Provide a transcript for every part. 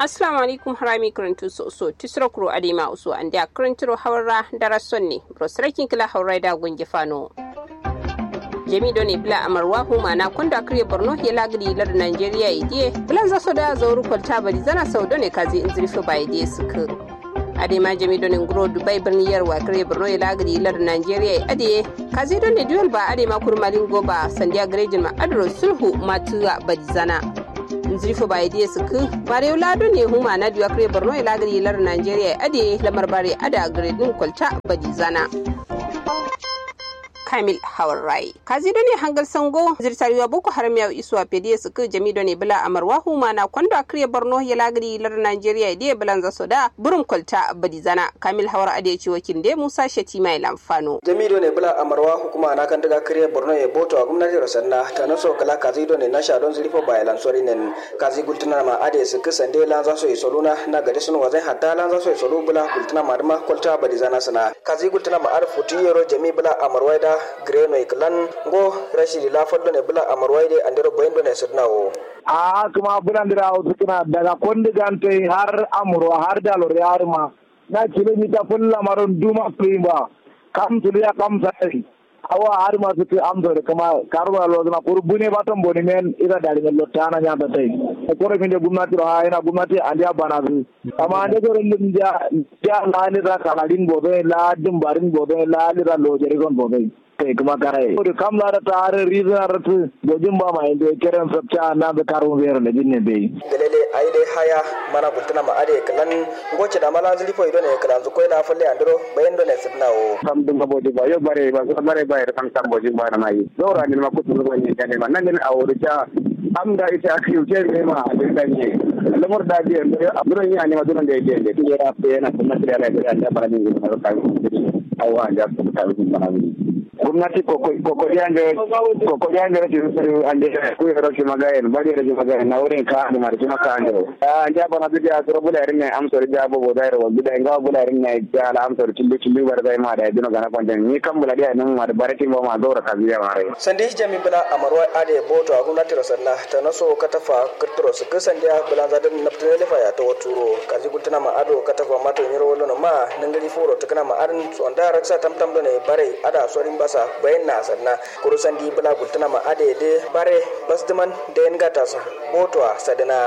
assalamu alaikum harami karantu so so tisro kuro adima usu ande a karantiro hawra dara sonni bro srakin kila hawra da gungi fano jami do ne bila amarwa huma na kwanda kriye borno ya lagri lar nigeria idie bila za so da zauru kwalta bari zana sau do ne kazi in zirfi ba idie suka adema jami do ne nguro dubai birni yarwa kriye borno ya lagri lar nigeria adie kazi do ne duel ba adema kurmalin goba sandiya garejin ma adro sulhu matuwa bari zana nzirifo ba idie suku bare lado ne huma na diwa kre borno ila gari lar nigeria ade lamar bare ada gredin kwalta badi zana kamil hawar rai kazi ne hangal sango zirtariwa boko haram ya isuwa pediye suku jami ne bula amarwa huma na kwando akriye borno ya lagari lar nigeria ide bulan za soda burum kwalta badi zana kamil hawar ade ci wakin de musa shati mai lamfano jami ne bula amarwa hukuma na kan daga kriye borno ya boto a gwamnati rosanna ta naso kala kazi ne na sha don zirifo ba lan sori nen kazi gultuna ma ade suku sande lan za so yi soluna na gade sun wazai hatta lan za so yi solu bula gultuna ma dama kwalta badi zana sana kazi gultuna ma ar futiyero jami bula amarwa da greno iklan ngo rashidi la foddo ne bula amarwaide andero boyendo ne sirnawo a kuma bulandira suna daga kondigante har amurwa har dalor yarma na kilomita fulla maron duma kuimba kam tuliya kam sai awa har ma suke amsa da kuma karuwa lozuna kuru bune batan boni men ira dari ngel lottana nya ta tai ko re minde gumnati ro ha ina gumnati andia bana su amma ande ko ren ja ja la ni ra kala din bodo la dum barin bodo la ni ra lo jeri gon bodo kai kuma kare ko kam la ta har rizna rat gojin ba ma inde keren sabta na be karu wer ne dinne be gelele aile haya mana bultuna ma ade klan ngoce da mala zili fo idone klan zu koina falle andro bayendo ne sirnawo kam dum ko bodi ba yo bare ba bare ba kam tam boji ba na mai dora ni ma kutu ko ni jane ma nan a wuri ja am da ita aka yi ne ma a da ne lamar da biyan da abun yi ne ma dunan da yake da ya rafe yana kuma da ya da ya fara ni da ka awa da ku ta yi ba gwamnati kokoriyange kokoriyange rati ande ku yoro ki magayen bari rati magayen na wurin ka da marji maka ande a ja bana bi ya soro bula rin ne am soro ja bo boda ro bi da nga bula rin ne ja la am soro tillu tillu bar dai ma da dino gana kwanjan ni kan bula dia nan ma da barati ba ma dora ka biya mare sande jami bula amarwa ade boto a gwamnati rosanna ta naso katafa kirtiro su kisan dia bula zadan naftine lefa ya ta waturo kaji gultuna ma ado katafa mato nyiro wolo ma nangari foro tukana ma arin so anda raksa tamtam do ne bare ada sorin basa bayan na sanna kurusan di bula gultuna ma ade de bare basdiman da yan gata sa boto a sadina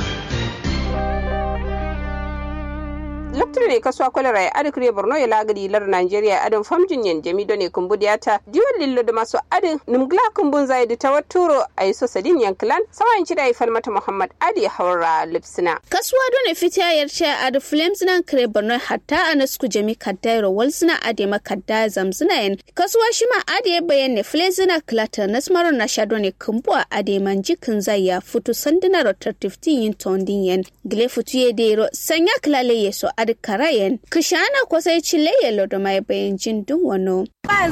lokacin ne kasuwa kwalara ya adi kure borno ya lagari lar nigeria adin famjin yan jami done kumbudiya ta diwan lillo da masu adin numgla kumbun zai da ta waturo a yi sosadin yankilan sawan ci da ya falmata muhammad adi haura lipsina kasuwa done fita yarce a adi flames nan kure borno hatta a nasku jami kaddairo walsina adi makadda zamzina yan kasuwa shi ma adi ya bayan ne flezina klata nasmaron na sha done kumbu a adi manjikin zai ya fito sanduna rotar 15 yin tondin yan gile futu ya dero sanya klale ya so adi karayen kishana kwasai chile yelo da mai bayan jin dun wano.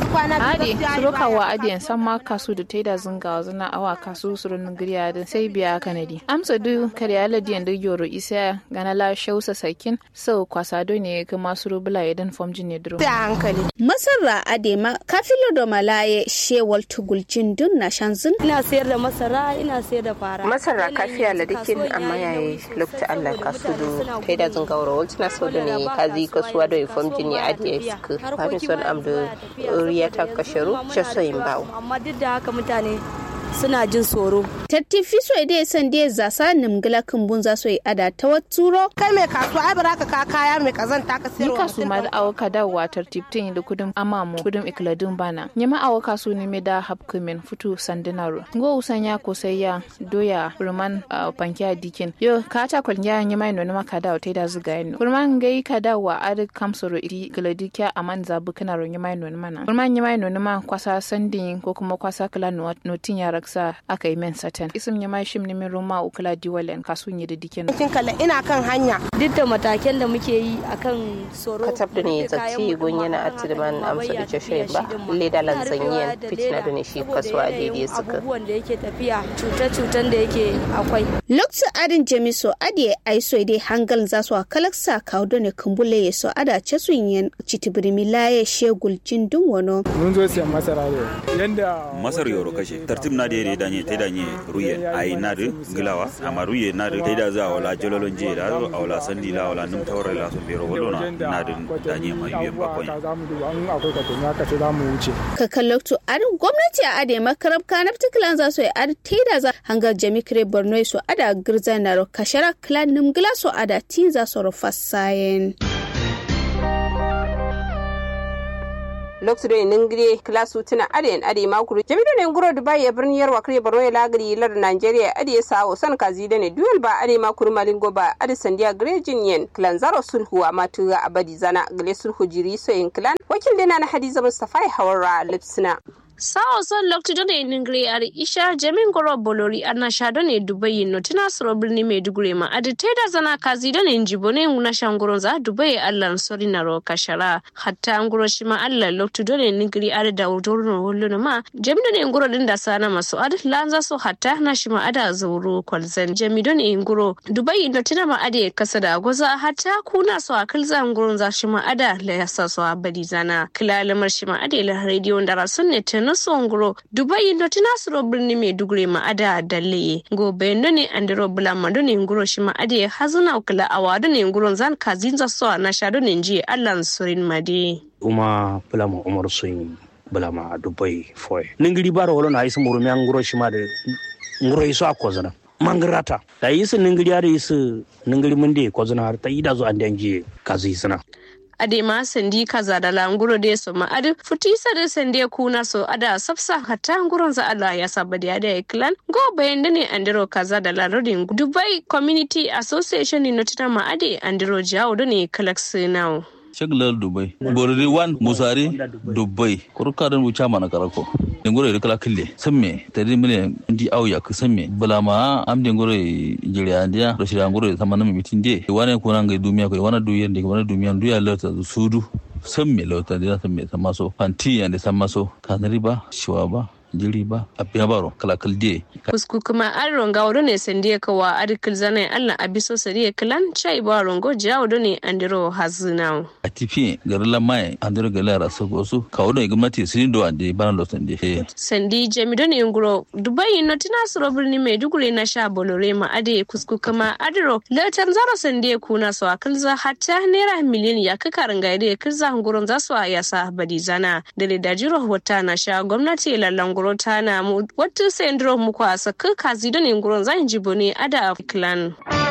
Ade, suruka wa adiyan san ma kasu da taida zunga zuna awa kasu surun giriya da sai biya kanadi. Amsa du kare aladiyan da yoro isa gana la shausa sakin sau kwasa do ne kuma suru bula idan fom jin ne duro. hankali. Masarra adema kafilo da malaye shewal tugul jin dun na shanzun. Ina sayar da masara, ina sayar da fara. masara kafiya la dikin amma yayi lokta Allah kasu do taida zunga wuro waltina so da ne kazi kasuwa da ifom jini adiya suka fami son amdo riya ta kasharu shasoyin bawo. Amma duk da haka mutane suna jin tsoro. Tattifi so ide san de zasa nimgila kumbun za so yi ada ta watsuro. kai mai kasuwa ai bara ka ka kaya mai kazanta ka Ni sayarwa kasu ma da awo kada watar tiptin da kudin amamu kudin ikladun bana. Nyama awo kasu ne me da hapkumin futu sandinaro. Ngo usan ya ko sai ya doya ruman uh, pankiya dikin. Yo ka ta kwalnya nyama ino na kada o taida zuga ino. Kurman gai kada wa ad kamsoro iri ikladikya aman zabu kana ro nyama ino na mana. Kurman nyama ino na ma kwasa sandin ko kuma kwasa kala notin ya raksa aka yi men satan. Isim nyama shim ne min roma ukula diwalen kasu nyi da dikin. kin kalla ina kan hanya Duk da mataken da muke yi akan tsoro. katab da ne zatti gun yana atiman amsa da jashirin ba leda lanzanyen fitina da ne shi kasuwa a daidai suka Abubuwan da yake tafiya, cuce-cucen da yake akwai. Lokta adin jamiso adi ai so ide hangal za su kalaksa kawo da ne kumbule ya so ada ce su yin citibirimi laye shegul jin dun wano. mun zo siyan masara ne yanda masar yoro kashe tartib na da danye ta danye ruye ai na de gilawa amma ruye na de da za wala jololon je da wala sandi la wala num tawre la so biro wala na de danye mai biyan bakwai ka kallakto adin gwamnati a ade makarab kanab tiklan za su yi ad teda za hangar jami kire borno su ada girza na ro kashara klan nim gila su ada tin za su ro fasayen lokacin ningire klasu tuna adayan ade makuru jami'u ne nguro dubai ya birni yarwa kare barno ya lagari lar nigeria ade ya sawo san kazi da ne duel ba ade makuru malingo ba ade sandiya grejin yen klan zaro sulhu a matuga abadi zana gale sulhu jiri so yin klan wakil dina na hadiza mustafa hawara lipsina sawo son lokti done ningre ar isha jamin goro bolori ana sha done dubai no tina soro birni maiduguri ma adi teda zana kazi done njibo ne nguna shanguron za dubai allan sori na ro kashara hatta nguro shi ma allan lokti done ningri ar da udorno hollo ma jami done nguro din da sana maso ad lanza so hatta na shi ma ada zauro kwalzan jami done nguro dubai no tina ma ade kasa da goza hatta kuna so akil za nguron za shi ma ada la yasa so abadi zana kilalamar shi ma ade la radio da rasun ne na songro dubai do tinasiro birni maiduguri ma ada dalle gobe ndo ne andiro bulama do ne nguro shi ma ade hazuna kula awado ne nguro zan kazinza so na shado ne nji allan surin made uma bulama umar sun bulama dubai foy ningiri baro wolo na isi murumi an nguro shi ma da nguro iso akozana mangirata da isi ningiri ada isi ningiri munde kozana har ta ida zo an danji kazi sana adema sandi kaza da languro de so ma adi futisa de sande kuna so ada sapsa hatta nguron za Allah ya saba da ya clan go bayan ne andiro kaza da larodin Dubai Community Association ni notina ma adi andiro jawo ne kalax now shaglar dubai boriri wan musari dubai kurkarin wuce mana karako dengore da kala kille samme tare mile ndi au ya samme bulama am dengore jiriya dia do shira ngore samana mi mitin de wane ko nan ga dumiya ko wana duyen de wana dumiya duya lata sudu samme lota dia samme samaso fanti yande samaso kanari ba shiwa ba jiri ba a biya baro kalakal de kusku kuma an ronga wado ne sandi ka wa arikil zana allah abiso sari kilan chai ba rongo jiya wado ne andiro hazina a tifi garila mai andiro gala ra so gosu ka wado ne gwamnati sun do ande bana lo sandi sandi jami do ne nguro dubai no tina suro birni mai dugure na sha bolore ma ade kusku kuma adiro latan zara sandi kuna so akilza hatta naira miliyan ya ka karanga ide kilza nguron za su ya sa badi zana da da jiro wata na sha gwamnati lallan ngoro tana mu wata sendro mu kwa saka kazi da ne nguron zan jibo ne ada clan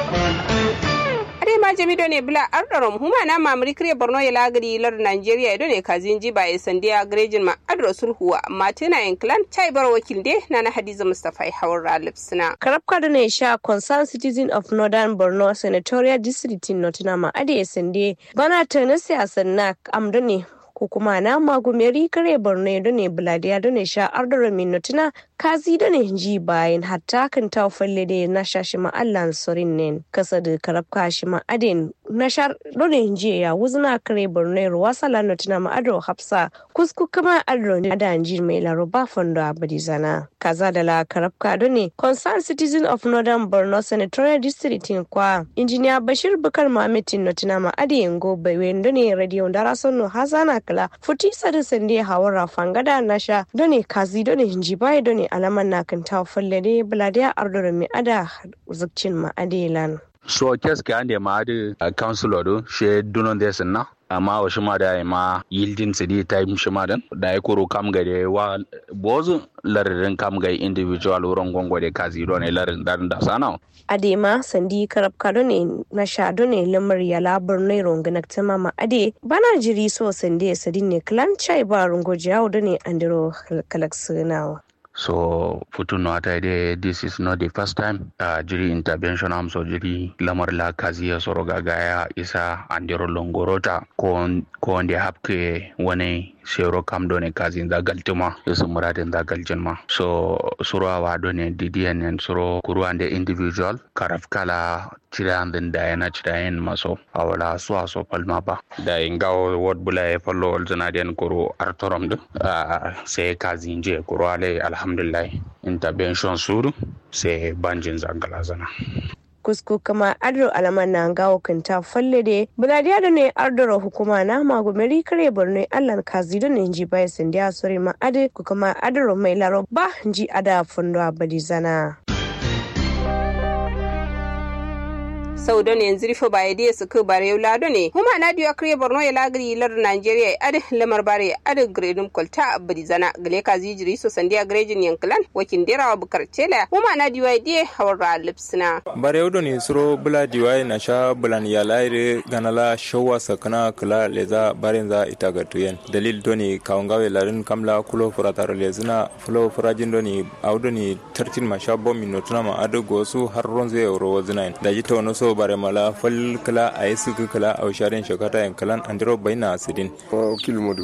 ade ma jami do ne bla ardarom huma na mamri kre borno ya lagari lar nigeria do ne kazin ji ba ya sandiya grejin ma adro sulhuwa amma tana yin clan chai bar wakil de na na hadiza mustafa hawar lipsina karabka da ne sha concerned citizen of northern borno senatorial district in nottingham ade sande bana ta na siyasan na amdo ne ko kuma na magumeri kare borno da ne buladiya da ne sha ardara minutuna kazi da ne ji bayan hatta kan ta falle da na sha shi ma allan sorin ne kasa da karabka shi ma adin na sha da ne ji ya wuzna kare borno ruwa sala nutuna ma ado hafsa kusku kuma ado ne da ji mai laruba fondo abadi zana kaza da la karabka da ne concerned citizen of northern borno senatorial district kwa injiniya bashir bukar mamitin nutuna ma adin go bai da ne radio dara sonno hazana kala futi sadu sande hawara fangada nasha done kazi done hinji bai done alaman na kan ta falle ne buladiya ardoro mi ada zukcin ma adelan so kes ke ande ma ade councilor do she dunon des na amma wa shima da ma yildin su di time shima dan da ya koro kam ga da wa bozu lararin kam ga individual wurin gongo da kazi don ne larin dan da sana adema sandi karab kado ne na shado ne lamar ya labar ne ronganak ta mama ade bana jiri so sandi sadin ne clan chai ba rongo jawo da ne andiro kalaksunawa so futu no ata ide this is not the first time uh, jiri intervention am so jiri lamar la kaziya soro gagaya isa andiro longorota ko ko nde hapke wani sero kam do ne kazi da galtuma yesu muradin da galjin ma so suro awa do ne didiyan en suro kuru ande individual karaf kala cira andin da yana cira yin maso awala so aso palma ba da ingawo word bula e fallo olzana den kuru artorom do uh, sai kazi nje kuru ale alhamdulillah intervention suru sai banjin zangala zana kusku kama adro alaman na gawo kanta falle de buladiya da ne ardoro hukuma na magumeri kare borno allan kazi da ne ji bai sindiya sori ma ade ku kama adro mai laro ba ji ada fundo abadi zana sau don yanzu rufe ba ya su ku bare yau lado ne huma na diyo kriye borno ya lagri lar nigeria ya adi lamar bare adi gredum kolta abadi zana gale ka zijiri so sandiya grejin yankilan wakin derawa bukar tela huma na diyo ya diye hawar lipsina bare yau ne suro bula diwa na sha bulan ya laire ganala shawa sakana kula leza barin za ita ga tuyen dalil doni kawungawe larin kamla kulo furataro lezina fulo furajin doni audoni tartin ma sha bomi notuna ma adu gosu har ronze euro wazina da jita wani so bare mala fal kala a yi suku kala a sharin shakata yan kalan andro baina asidin wakil modu